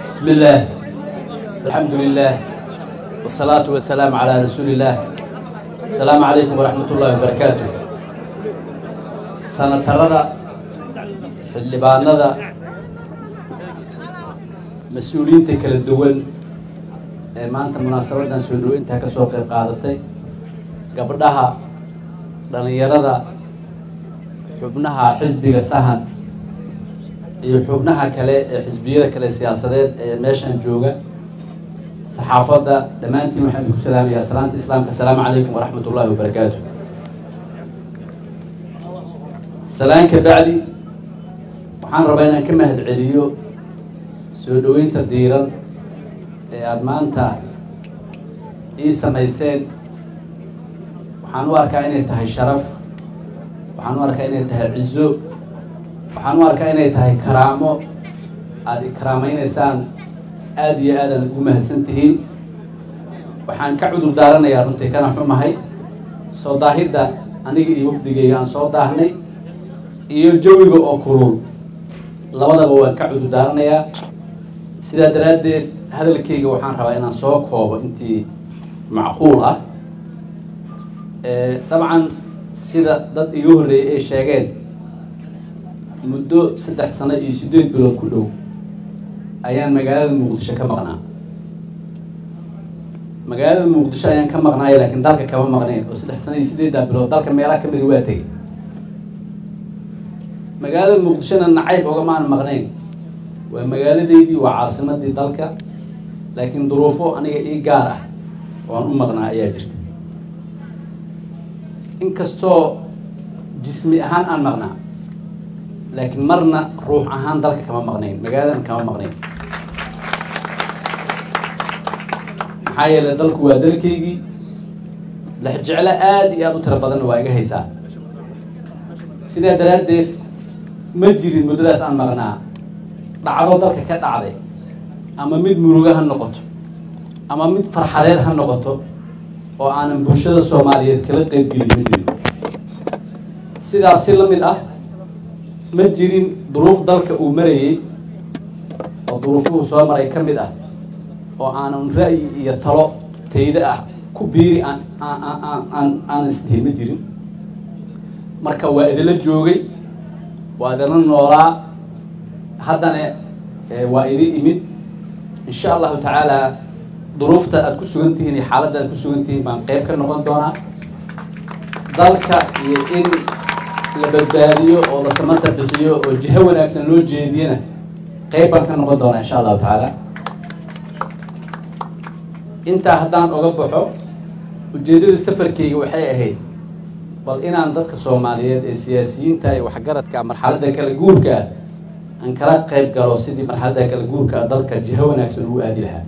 بسم الله الحمد لله والصلاة والسلام على رسول الله السلام عليكم ورحمة الله وبركاته sanatarada xildhibaanada mas-uuliyiinta kala duwan ee maanta munaasabadan soo dhaweyntaa ka soo qayb qaadatay gabdhaha dhalinyarada xubnaha xisbiga sahan iyo xubnaha kale ee xisbiyada kale siyaasadeed ee meeshan jooga saxaafadda dhammaantiin waxaan idinku salaamayaa salaanta islaamka asalaamu calaykum waraxmat ullahi wabarakaatu salaan ka bacdi waxaan rabaa inaan ka mahad celiyo soo dhaweynta diiran ee aada maanta ii samayseen waxaan u arkaa inay tahay sharaf waxaan u arkaa inay tahay cizo waxaan u arkaa inay tahay karaamo aada ikraameyneysaan aada iyo aadaan ugu mahadsan tihiin waxaan ka cudur daaranayaa runtii kana xumahay soo daahidda aniga iyo wafdigeyga aan soo daahnay iyo jawiga oo kulul labadaba waan ka cudur daaranayaa sidaa daraaddeed hadalkeyga waxaan rabaa inaan soo koobo intii macquul ah dabcan sida dad iga horreeyay ay sheegeen muddo saddex sano iyo siddeed bilood ku dhow ayaan magaalada muqdisho ka maqnaa magaalada muqdisho ayaan ka maqnaaya laakiin dalka kama maqnayn oo saddex sano iyo siddeeddaa bilood dalka meelaha kamida waa tegay magaalada muqdishona nacayb ogama aan maqnayn waa magaaladeydii waa caasimadii dalka laakiin duruufo aniga ii gaar ah oo aan u maqnaa ayaa jirta inkastoo jismi ahaan aan maqnaa laakiin marna ruux ahaan dalka kama maqnayn magaaladan kama maqnayn maxaa yeele dalku waa dalkaygii lexjeclo aada iyo aada u tiro badanna waa iga haysaa sidaa daraaddeed ma jirin muddadaas aan maqnaa dhacdo dalka ka dhacday ama mid murugo ha noqoto ama mid farxadeed ha noqoto oo aanan bulshada soomaaliyeed kala qeybgelin ma jirin sidaas si la mid ah ma jirin duruuf dalka uu marayey oo duruufuhu soo maray ka mid ah oo aanan ra'yi iyo talo tayda ah ku biiri aan aan aanan isdihin ma jirin marka waa idinla joogay waa idinla noolaa haddana waa idin imid insha allahu tacaala duruufta aada ku sugan tihiin iyo xaaladda aad ku sugan tihiin baan qeyb ka noqon doonaa dalka iyo in la badbaadiyo oo la samata bixiyo oo jiho wanaagsan loo jeediyana qeyb baan ka noqon doonaa insha allahu tacaala intaa haddaan oga baxo ujeeddada safarkeyga waxay ahayd bal inaan dadka soomaaliyeed ee siyaasiyiinta iyo waxgaradka marxaladda kala guurka ah aan kala qeyb galo sidii marxaladda kala guurka ah dalka jiho wanaagsan ugu aadi lahaa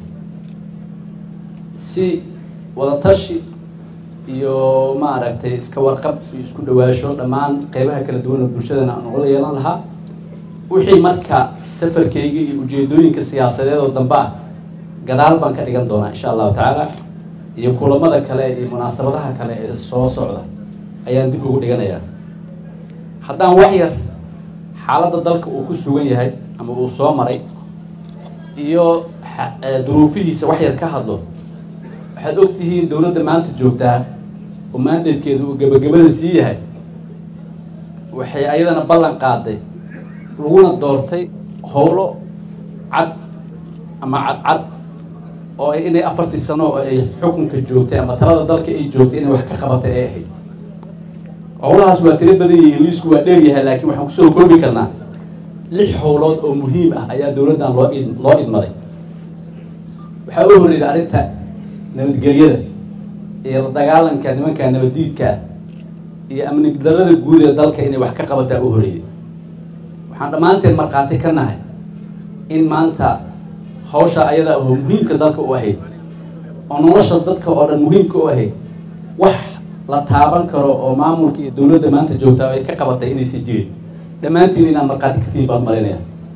si wadatashi iyo maaragtay iska warqab iyo isku dhawaasho dhammaan qeybaha kala duwan oo bulshadana aan ugala yeelan lahaa wixii marka safarkeyga iyo ujeedooyinka siyaasadeed oo dambe ah gadaal baan ka dhigan doonaa insha allahu tacaala iyo kulamada kale iyo munaasabadaha kale ee soo socda ayaan dib ugu dhiganayaa haddaan wax yar xaaladda dalka uu ku sugan yahay ama uu soo maray iyo duruufihiisa wax yar ka hadlo waxaad og tihiin dowladda maanta joogtaa oo maandeedkeedu uu gebagabada sii yahay waxay ayadana ballan qaaday laguna doortay howlo cad ama cadcad oo inay afartii sano oo ay xukunka joogtay ama talada dalka ay joogtay inay wax ka qabatay ay ahayd howlahaas waa tiro badan yihiin liisku waa dheer yahay laakiin waxaan kusoo koobi karnaa lix howlood oo muhiim ah ayaa dowladdan loo id loo idmaday waxaa u horreeyay arrinta nabadgelyada iyo la dagaalanka nimanka nabaddiidka ah iyo amni darada guud ee dalka inay wax ka qabataa u horreeyay waxaan dhammaanteen markhaati ka nahay in maanta hawsha ayada oo muhiimka dalka u ahayd oo nolosha dadka oo dhan muhiimka u ahayd wax la taaban karo oo maamulka iyo dowladda maanta joogtaa ay ka qabatay inaysan jirin dhammaantiin inaad markhaati ka tihiin baan marinaya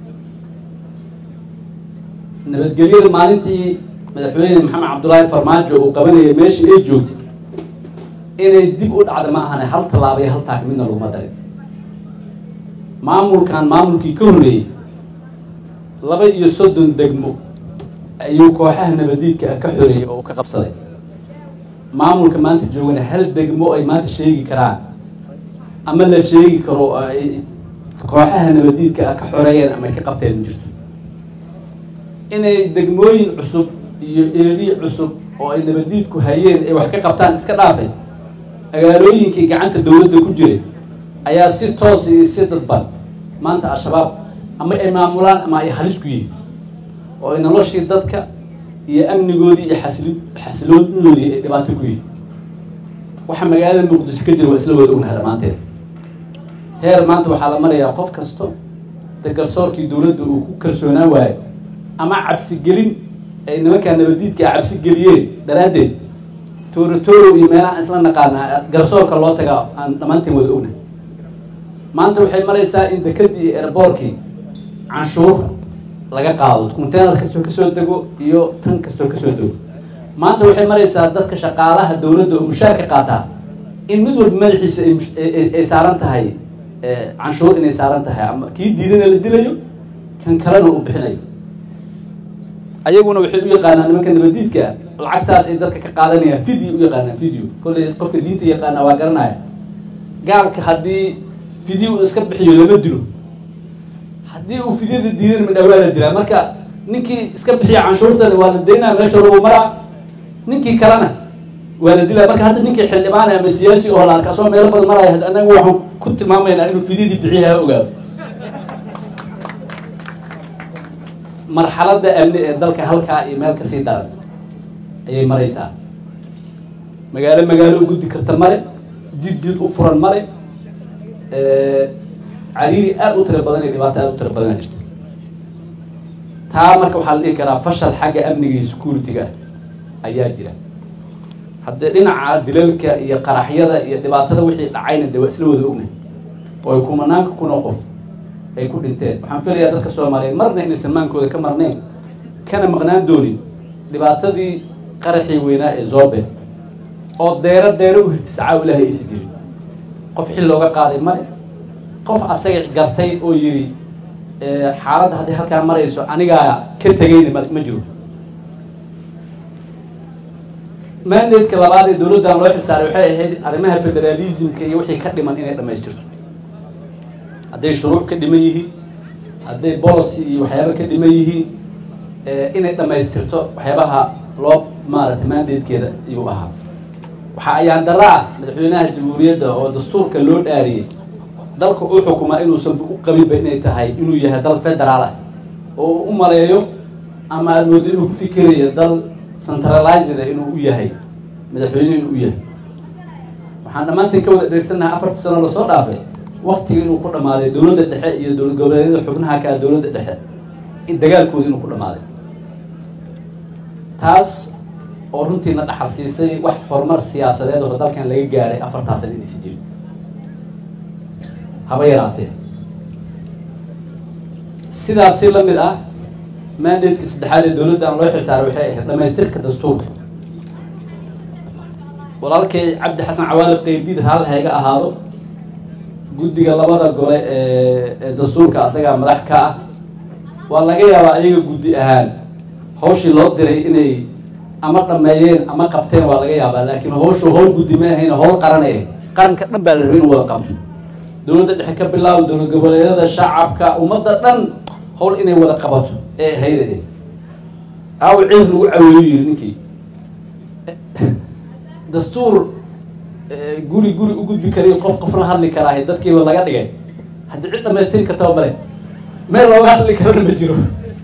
nabadgelyada maalintii madaxweyne maxamed cabdullaahi farmaajo uu qabanayay meeshii ay joogtay inay dib u dhacda ma ahane hal tallaaba iyo hal taak midna laguma darin maamulkan maamulkii ka horreeyey laba iyo soddon degmo ayuu kooxaha nabadiidka ka xoreeyey oo ka qabsaday maamulka maanta joogana hal degmo ay maanta sheegi karaan ama la sheegi karo ay kooxaha nabadiidka ka xoreeyeen ama ay ka qabteen ma jirto inay degmooyin cusub iyo eeriye cusub oo ay nabadiidku hayeen ay wax ka qabtaan iska dhaafay magaalooyinkii gacanta dowladda ku jiray ayaa si toos iyo si dadban maanta al-shabaab ama ay maamulaan ama ay halis ku yihiin oo ay noloshii dadka iyo amnigoodii iyo xasili xasiloonidoodii ay dhibaato ku yihiin waxa magaalada muqdisho ka jira waa isla wada ognahay dhammaanteed heer maanta waxaa la marayaa qof kasto de garsoorkii dowladda uu ku kalsoonaan waayo ama cabsigelin ay nimankaa nabadiidka a cabsi geliyeen daraaddeed toorotoro iyo meelaha isla naqaanaa garsoorka loo tagaa aan dhammaanteen wada ognahay maanta waxay maraysaa in dekadii iyo erboorkii canshuur laga qaado containar kastoo kasoo dego iyo tan kastoo kasoo dego maanta waxay maraysaa dadka shaqaalaha dowladda oo mushaarka qaataa in mid walba madaxiisa ay saaran tahay canshuur inay saaran tahay ama kii diidana la dilayo kan kalena uu bixinayo ayaguna waxay u yaqaanaan nimanka nabadiidka lacagtaas ay dadka ka qaadanayaan video u yaqaanaan video kolley qofka diinta yaqaana waa garanaya gaalka haddii video iska bixiyo lama dilo haddii uu fidyada diidan midha waa la dilaa marka ninkii iska bixiya canshuurtani waa la daynaa meesha lagu maraa ninkii kalena waa la dilaa marka hadda ninkii xildhibaan ama siyaasi oo la arka asoo meelo badan maraya anaga waxaan ku tilmaamaynaa inuu fidyadii bixiya ha ogaado marxaladda amni ee dalka halkaa iyo meel kasii daran ayay maraysaa magaalo magaalo u guddi karta male jid jid u furan male cariiri aada u tiro badan iyo dhibaato aada u tiro badana jirta taa marka waxaa la dhihi karaa fashal xagga amniga iyo security-ga ah ayaa jira haddee dhinaca dilalka iyo qaraxyada iyo dhibaatada wixii dhacayna de waa isla wada ognahay oo ay kumanaanka kuna qof ay ku dhinteen waxaan filayaa dadka soomaaliyeed marna inaysan maankooda ka marnayn kana maqnaan doonin dhibaatadii qaraxii weynaa ee zobe oo deero deero u hirtisacaa ilaahay aysa jirin qof xil looga qaaday male qof asaga gartay oo yidhi xaaladda hadday halkaa marayso anigaa ka tegayna ma ma jiro mandatka labaad ee dowladdan loo xilsaaray waxay ahayd arrimaha federalismka iyo wixii ka dhiman inay dhamaystirto hadday shuruuc ka dhiman yihiin hadday policy iyo waxyaaba ka dhiman yihiin inay dhamaystirto waxyaabaha loo maaragtay mandatekeeda ayuu ahaa waxaa ayaan dara ah madaxweynaha jamhuuriyadda oo dastuurka loo dhaariyey dalka u xukumaa inuusan u qabinba inay tahay inuu yahay dal federaal ah oo u maleeyo ama aad moodo inuu ku fikirayo dal centralized inuu u yahay madaxweyne inuu u yahay waxaan dhammaantiin ka wada dheegsannahay afartii sano lasoo dhaafay waktiga inuu ku dhamaaday dowladda dhexe iyo dowlad goboleedyada xubnaha kaa dowladda dhexe in dagaalkooda inuu ku dhamaaday taas oo runtiina dhaxal siisay wax horumar siyaasadeed oo dalkan laga gaaray afartaa sana inaysi jirin haba yaraatee sidaasi la mid ah mandatka saddexaad ee dowladdan loo xilsaaray waxay ahayd dhamaystirka dastuurka walaalkay cabdi xasan cawaali qeybdiid raal hayga ahaado guddiga labada gole ee dastuurka asagaa madax ka ah waa laga yaabaa ayaga guddi ahaan hawshii loo diray inay ama dhameeyeen ama qabteen waa laga yaabaa laakiin hawshu hawl guddi ma ahayn hawl qaran ee qaranka dhan baa la rabay inuu wada qabto dowladda dhexe ka bilaabo dowlad goboleedyada shacabka ummadda dhan hawl inay wada qabato ee ahayda aaw ciid lagu caweeyo yiri ninkii dastuur guri guri u gudbi karayo qof qof la hadli karaahay dadkiiba laga dhigay haddii cid dhamaystiri kartaba male meel looga hadli karana ma jiro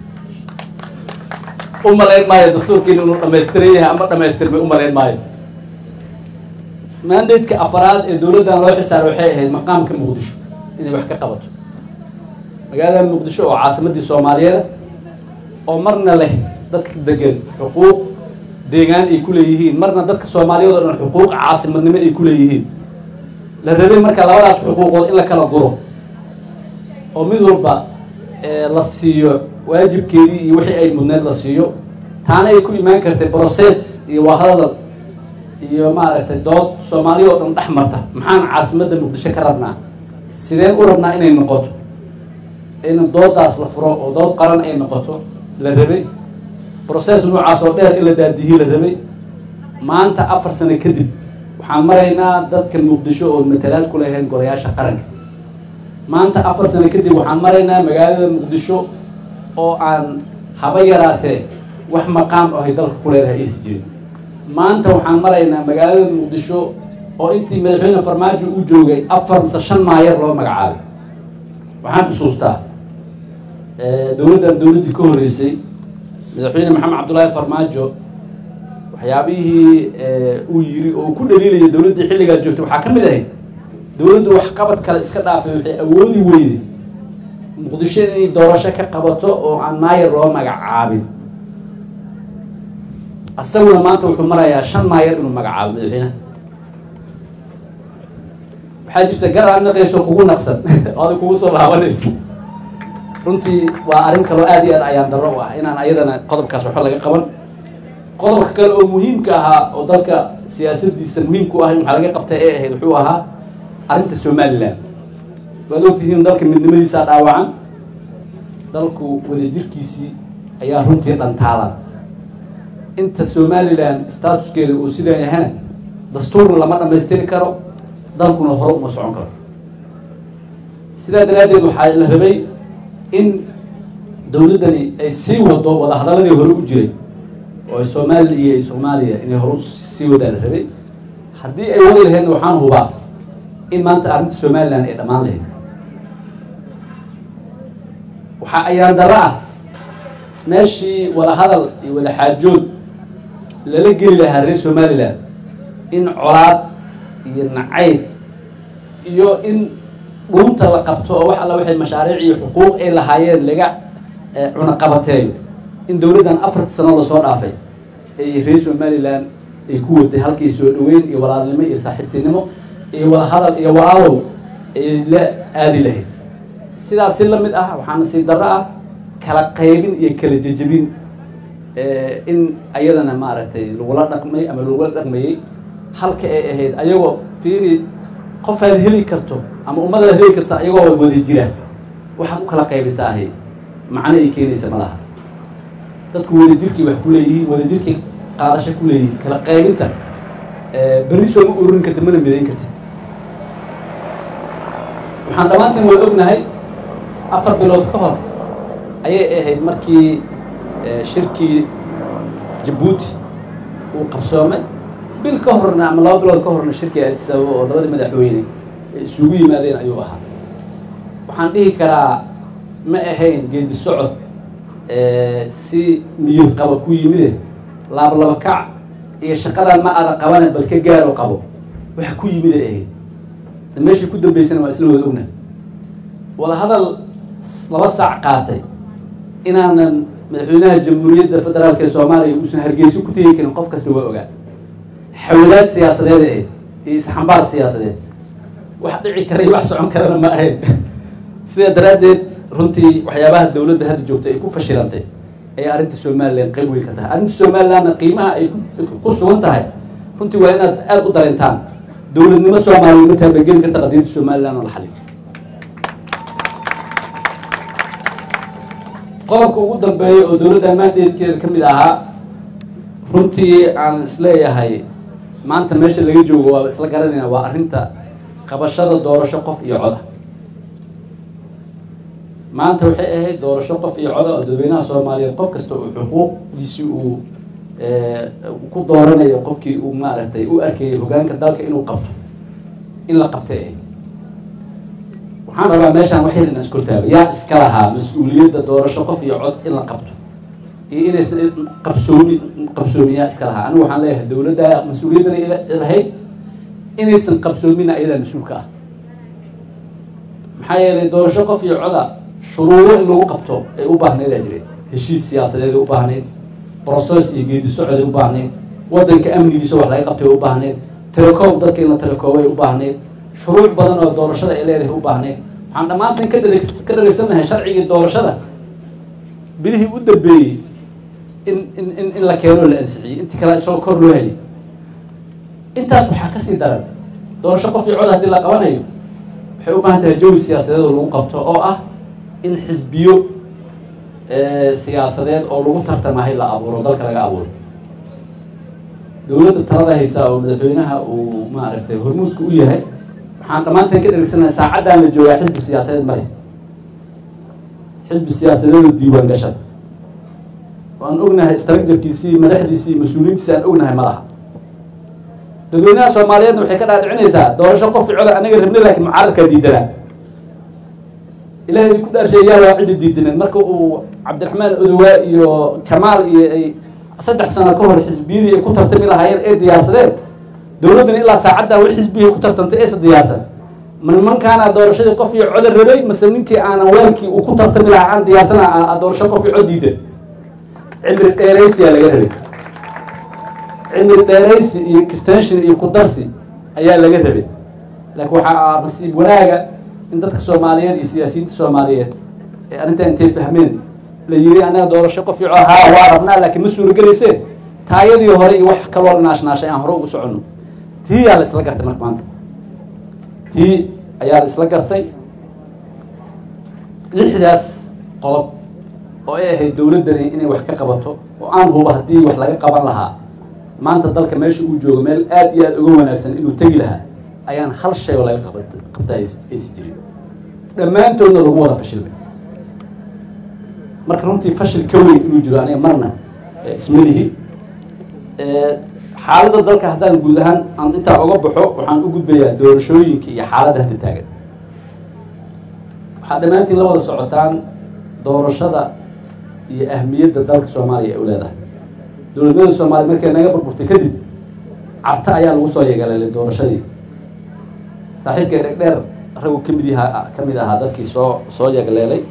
u malayn maayo dastuurkiin inuu dhamaystiran yahay ama dhamaystirmay u malayn maayo mandatka afaraad ee dowladdan loo xisaaray waxay ahayd maqaamka muqdisho inay wax ka qabato magaalada muqdisho oo caasimadii soomaaliyeed oo marna leh dadka degan xuquuq deegaan ay ku leeyihiin marna dadka soomaaliyeed oo dhan xuquuq caasimadnimo ay ku leeyihiin la rabay marka labadaas xuquuqood in la kala guro oo mid walba la siiyo waajibkeedii iyo wixii ay mudneed la siiyo taana ay ku imaan kartay process iyo wahadal iyo maaragtay dood soomaaliya oo dhan dhex marta maxaan caasimadda muqdisho ka rabnaa sideen u rabnaa inay noqoto in doodaas la furo oo dood qaran ay noqoto la rabay process noocaas oo dheer in la daadihii la rabay maanta afar sano kadib waxaan maraynaa dadka muqdisho oo matalaad ku lahayn golayaasha qaranka maanta afar sano kadib waxaan maraynaa magaalada muqdisho oo aan haba yaraatee wax maqaam ahay dalka ku leedahay aysa jirin maanta waxaan maraynaa magaalada muqdisho oo intii madaxweyne farmaajo uu joogay afar mise shan maayer loo magacaabay waxaan xusuustaa dowladdan dowladdii ka horreysay madaxweyne maxamed cabdullaahi farmaajo waxyaabihii uu yiri oo ku dhaliilaya dowladdii xilligaa joogtay waxaa ka mid ahayd dowladdu waxqabad kale iska dhaafay waxay awoodi weyday muqdisho inay doorasho ka qabato oo aan maayer loo magacaabin asaguna maanta wuxuu marayaa shan maayer inuu magacaabo madaxweynaha waxaa jirta gar aad naqayso kugu naqsan oo adig kugu soo laabanayso runtii waa arrin kaloo aad iyo aad ayaan darro u ah inaan ayadana qodobkaas waxba laga qaban qodobka kale oo muhiimka ahaa oo dalka siyaasadiisa muhiimku ah in waxaa laga qabtay ee ahayd wuxuu ahaa arrinta somalilan waad ogtihiin dalka midnimadiisaa dhaawacan dalku wadajirkiisii ayaa runtii dhantaalan inta somalilan statuskeeda uu sidan yahana dastuurna lama dhamaystiri karo dalkuna hore uma socon karo sidaa daraaddeed waxaa la rabay in dowladdani ay sii wado wadahadaladii hore u jiray oo soomaaliya iyo soomaaliya inay hore sii wadaa la rabay haddii ay wadi laheydna waxaan hubaa in maanta arrinta somalilan ay dhammaan lahayd waxaa ayaan darro ah meeshii wadahadal iyo wadaxaajood lala geli lahaa reer somalilan in colaad iyo nacayb iyo in dhuunta la qabto oo wax alla waxay mashaariic iyo xuquuq ay lahaayeen laga cunaqabateeyo in dowladdan afarta sano lasoo dhaafay ay reer somalilan ay ku waday halkii soo dhaweyn iyo walaalnimo iyo saaxiibtinimo iyo wadahadal iyo walaalow ay la aadi lahayd sidaas si lamid ah waxaa nasiib darro ah kala qaybin iyo kala jejebin in ayadana maaragtay lagula dhaqmay ama lagula dhaqmayey halka ay ahayd ayagoo fiiri qofaad heli karto ama ummadaad heli karta ayagoo wada jira waxaad u kala qaybisaa ahay macno ay keenaysa ma laha dadku wadajirkii wax ku leeyihiin wadajirkii qaadasho ku leeyihiin kala qaybinta berri soo ma ururin kartid mana midayn kartid waxaan dhammaanteen wada ognahay afar bilood ka hor ayay ahayd markii shirkii jabuuti uu qabsoomay bil ka horna ama laba bilood ka horna shirkii addisababa oo labadii madaxweyne isugu yimaadeen ayuu ahaa waxaan dhihi karaa ma ahayn geedi socod si niyad qaba ku yimide laablaba kac iyo shaqadan ma ada qabane bal ka gaaro qabo waxa ku yimid ay ahayd meeshii ku dambeysana waa isla wada ogna wadahadal laba saac qaatay inaanan madaxweynaha jamhuuriyadda federaalka ee soomaaliya uusan hargeyso ku tegi karin qof kasta waa ogaa xawlaad siyaasadeed ahayd iyo isxambaar siyaasadeed wax dhici kara iyo wax socon karana ma ahayn sidaa daraaddeed runtii waxyaabaha dowladda hadda joogta ay ku fashilantay ayay arrinta somalilan qayb weyn ka tahay arrinta somalilandna qiimaha ay ku sugan tahay runtii waa inaad aada u dareentaan dowladnimo soomaaliya ma taabageli karta qadiyadda somaliland oo la xaliyo qodobka ugu dambeeya oo dowladda ammaan dheerkeeda ka mid ahaa runtii aan isleeyahay maanta meesha laga joogo waa isla garanayna waa arrinta qabashada doorasho qof iyo coda maanta waxay ahayd doorasho qof iyo coda oo dadweynaha soomaaliyeed qof kasta uu xuquuqdiisi uu ku dooranayo qofkii uu maaragtay u arkayay hogaanka dalka inuu qabto in la qabtay ahayd waxaan rabaa meeshaan wax yar inaan iskortaago yaa iska lahaa mas-uuliyadda doorasho qof iyo cod in la qabto iyo inaysan qabsoomi qabsoomin yaa iska lahaa anigu waxaan leeyahay dowladda mas-uuliyaddana lahayd inaysan qabsoomina ayadaa mas-uulka ah maxaa yeelay doorasho qof iyo coda shuruuro in lagu qabto ay u baahnayd aa jire heshiis siyaasadeed ay u baahnayd brocess iyo geedi socod ay u baahnayd waddanka amnigiisa wax laga qabtay ay u baahnayd telecom dadka in la telecoobay u baahnayd shuruuc badan oo doorashada ay leedahay u baahnayd waxaan dhammaantan ka dale ka dhaleysanahay sharcigii doorashada bilihii u dambeeyey in in in in la keenoo la ansixiyey intii kale isagoo kor loo helay intaas waxaa kasii daran doorasho qof iyo cod haddii la qabanayo waxay u baahan tahay jawi siyaasadeed oo lagu qabto oo ah in xisbiyo siyaasadeed oo lagu tartamahay la abuuro dalka laga abuuro dowladda talada haysaa oo madaxweynaha uu maaragtay hormuudka u yahay waxaan dhammaanteen ka dheregsanahay saacaddan la joogaa xisbi siyaasadeed male xisbi siyaasadeedu diiwaan gashada waan ognahay structurekiisii madaxdiisii mas-uuliyiintiisi aan ognahay ma laha dadweynaha soomaaliyeedna waxay ka dhaadhicinaysaa doorasho qof coda anaga rabnay laakiin mucaaradkaa diidanaa ilahay ku dhaarsheeyaa waa ciddi diidaneed marka uu cabdiraxmaan odowaa iyo kamaal iyo ay saddex sano ka hor xisbiyadii ay ku tartami lahaayeen ee diyaarsadeen dowladduna ilaa saacaddan wax xisbiyay ku tartantay eesa diyaarsan ma nimankaana doorashadii qof iyo coda rabay mase ninkii aanan weelkii uu ku tartami lahaa aan diyaarsana doorasho qof iyo cod diidan cimri dheeraysiyaa laga rabay cimri dheeraysi iyo extension iyo kudarsi ayaa laga rabay laakiin waxaa nasiib wanaaga in dadka soomaaliyeed iyo siyaasiyiinta soomaaliyeed ee arrintaa intay fahmeen la yiri anaga doorasho qof ico haa waa rabnaa laakiin ma suurogelayse taayadii hore iyo wax kaloo naashnaashay aan hore ugu soconno tii yaa la isla gartay marka maanta tii ayaa la isla gartay lixdaas qodob oo ay ahayd dowladdani inay wax ka qabato oo aan hubo haddii wax laga qaban lahaa maanta dalka meesha uu joogo meel aad iyo aada uga wanaagsan inuu tegi lahaa ayaan hal shay oo laga qaba qabta aysi jirin dhammaantoodna lagu wada fashilmay marka runtii fashil ka weyn inuu jiro aniga marna ismalihi xaaladda dalka haddaan guud ahaan aan intaa oga baxo waxaan u gudbayaa doorashooyinka iyo xaaladda hadda taagan waxaa dhammaantiin la wada socotaan doorashada iyo ahmiyadda dalka soomaaliya ay u leedahay dowladnimada soomaaliya markay naga burburtay kadib carta ayaa lagu soo yeegaleelay doorashadii saaxiibka dhegdheer ragu kamid yahaa ka mid ahaa dadkii soo soo yeegleelay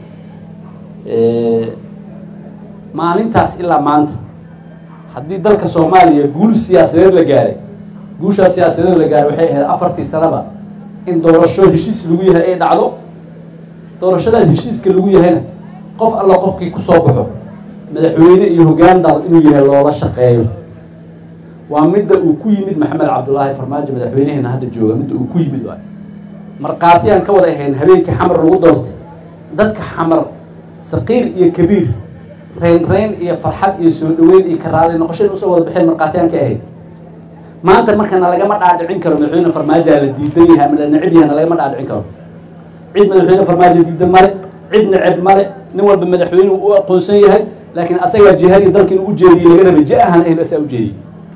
maalintaas ilaa maanta haddii dalka soomaaliya guul siyaasadeed la gaaray guushaas siyaasadeed la gaaray waxay ahayd afartii sanaba in doorasho heshiis lagu yahay ay dhacdo doorashadaas heshiiska lagu yahayna qof alla qofkii kusoo baxo madaxweyne iyo hoggaan dal inuu yahay loola shaqeeyo waa midda uu ku yimid maxamed cabdulaahi farmaajo madaxweyneheena hadda jooga midda uu ku yimid waay markhaati aan ka wada ahayn habeenkii xamar lagu doortay dadka xamar saqiir iyo kabiir reyn reyn iyo farxad iyo soo dhaweyn iyo karaali noqoshada usoo wada baxeen markhaatiyaan ka ahayd maanta markana lagama dhaadhicin karo madaxweyne farmaajoa la diidan yahay ama la necib yahayna lagama dhaadhicin karo cid madaxweyne farmaajo diidan male cid neceb male nin walba madaxweyne u aqoonsan yahay laakiin asagaa jihadii dalka inuu ujeediyey laga rabay ji ahaan ahayn asaa ujeediyey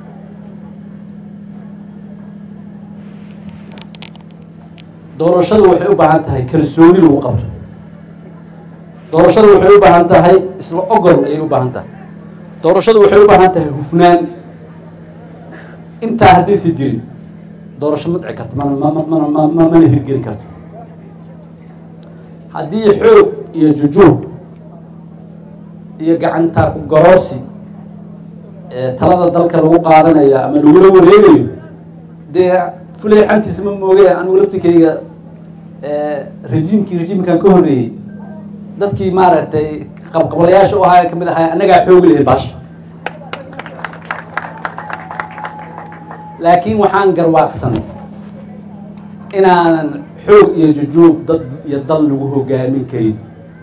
doorashadu waxay u baahan tahay kalsooni lagu qabto doorashadu waxay u baahan tahay isla ogol ayay u baahan tahay doorashadu waxay u baahan tahay hufnaan intaa haddaysa jirin doorasho ma dhici karto mana mana ma mana hirgeli karto haddii xoog iyo jujuub iyo gacanta garoosi talada dalka lagu qaadanayo ama lagula wareegayo dee fuleexantiisa ma mooge anigu laftikeyga rejiimkii rejiimkan ka horreeyey dadkii maaragtay qabqabalayaasha u ahaa kamid ahaa annagaa xoogi lahayn baasha laakiin waxaan garwaaqsanay inaanan xoog iyo jujuub dad iyo dal lagu hogaamin karin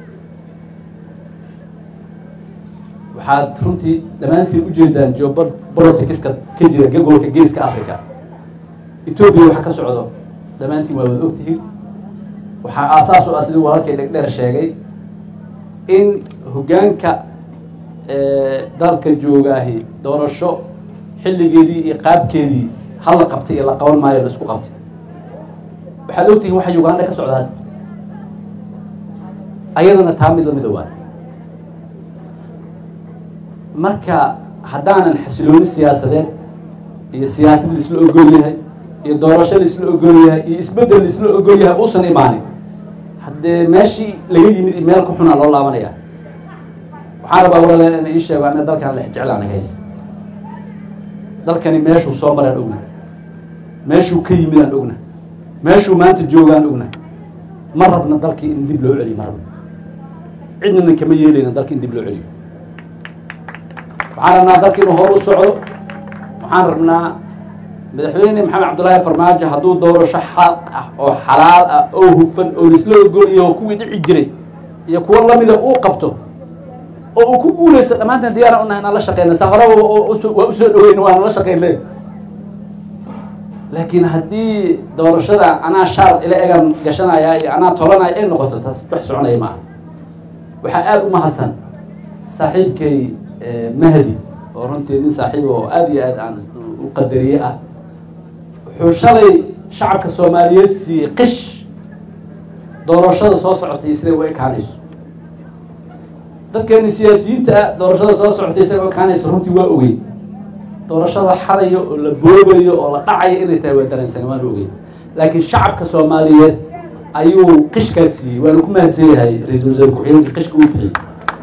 waxaad runtii dhammaantiin ujeedaan geopoliticska ka jira gobolka geeska africa etoobiya waxa ka socdo dhammaantiin waa wada ogtihiin waxaa aasaas u ah siduu walaalkay dhegdheer sheegay in hoggaanka dalka joogaahi doorasho xilligeedii iyo qaabkeedii hal la qabtay iyo la qaban maayo la isku qabtay waxaad ogtihiin waxa uganda ka socda hadda ayadana taa mid lamida waa marka haddaanan xasilooni siyaasadeed iyo siyaasad laisla ogol yahay iyo doorasho laisla ogol yahay iyo isbeddel laisla ogol yahay uusan imaanin haddee meeshii laga yimid iyo meel ka xunaa loo laabanaya waxaan rabaa walaal ina ii sheego ana dalkan lex jecla anaga hays dalkani meeshuu soo maraan ogna meeshuu ka yimid aan ogna meeshuu maanta joogaan ogna ma rabna dalkii in dib loo celiyo ma rabna cidnana kama yeelayna dalki in dib loo celiyo waxaan rabnaa dalki inuu hor u socdo waxaan rabnaa madaxweyne maxamed cabdullaahi farmaajo hadduu doorasho xaq ah oo xalaal ah oo hufan oo laisla ogoliyo oo kuwii dhici jiray iyo kuwo lamida uu qabto oo uu ku guuleysto dhammaanteen diyaara unahay inaan la shaqeyna sa horeba waa usoo dhaweyna waana la shaqeynay laakiin haddii doorashada anaa shaar ila egan gashanaya iyo anaa tolanaya ay noqoto taas wax soconaya maaha waxaa aada u mahadsan saaxiibkay mahdi oo runtii nin saaxiib oo aada iyo aad aan u qadariye ah wuxuu shalay shacabka soomaaliyeed siiyey qish doorashada soo socotay siday u ekaanayso dadkeeni siyaasiyiinta ah doorashada soo socotay siday u ekaanayso runtii waa ogey doorashada xadayo oo la boobayo oo la dhacayo inay tahay waa dareensan waana ogey laakiin shacabka soomaaliyeed ayuu qishkaas siiyey waana ku mahadsan yahay ra-iisul wasaare ku-xigeenka qishka uu bixiyey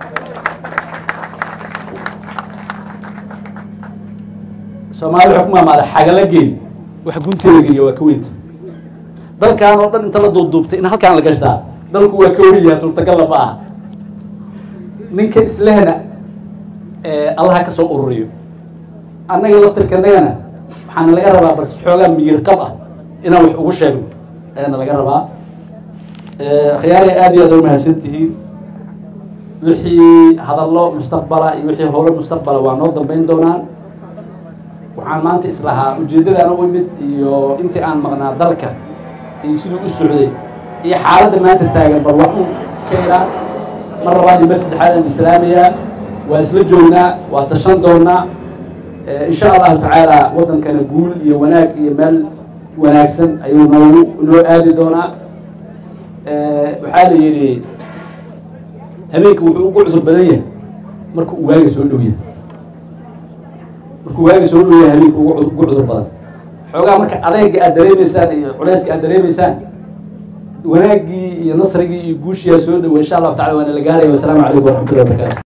soomaali waxaa ku maamaada xagala geyn waxa gunteeda geliya waa ka weynta dalkan oo dhan inta la duubduubtay in halkaan la gashtaa dalku waa ka wenyaha suurtagalla ma aha ninka islehna allaha ka soo ururiyo annaga laftirkanagana waxaana laga rabaa bas xoogaa miyir qab ah inaan wax ugu sheegno ayaana laga rabaa khiyaaray aada iyo aad u mahadsan tihiin wixii hadallo mustaqbala iyo wixii howlo mustaqbala waa noo dambeyn doonaan waxaan maanta islahaa ujeeddadaan u imid iyo intii aan maqnaa dalka iyo siduu u socday iyo xaaladda maanta taagan bal wax un ka ilaa mar labaad iyo mar saddexaad aan islaamayaa waa isla joognaa waa tashan doonaa insha allahu tacaala waddankana guul iyo wanaag iyo meel wanaagsan ayuu noogu noo aadi doonaa waxaa la yidhi habeenka wuxuu ugu cudur badan yahay marka uu waaga soo dhow yahay markuu waaga soo dhow yahay habeenka ugu ugu cudur badan xoogaa marka adeega aad dareemaysaan iyo culeyska aad dareemaysaan wanaaggii iyo nasrigii iyo guushiyaa soo dhowa insha allahu tacala waana la gaaraya wasalaamu calaykum waraxmatullahi wabarakatu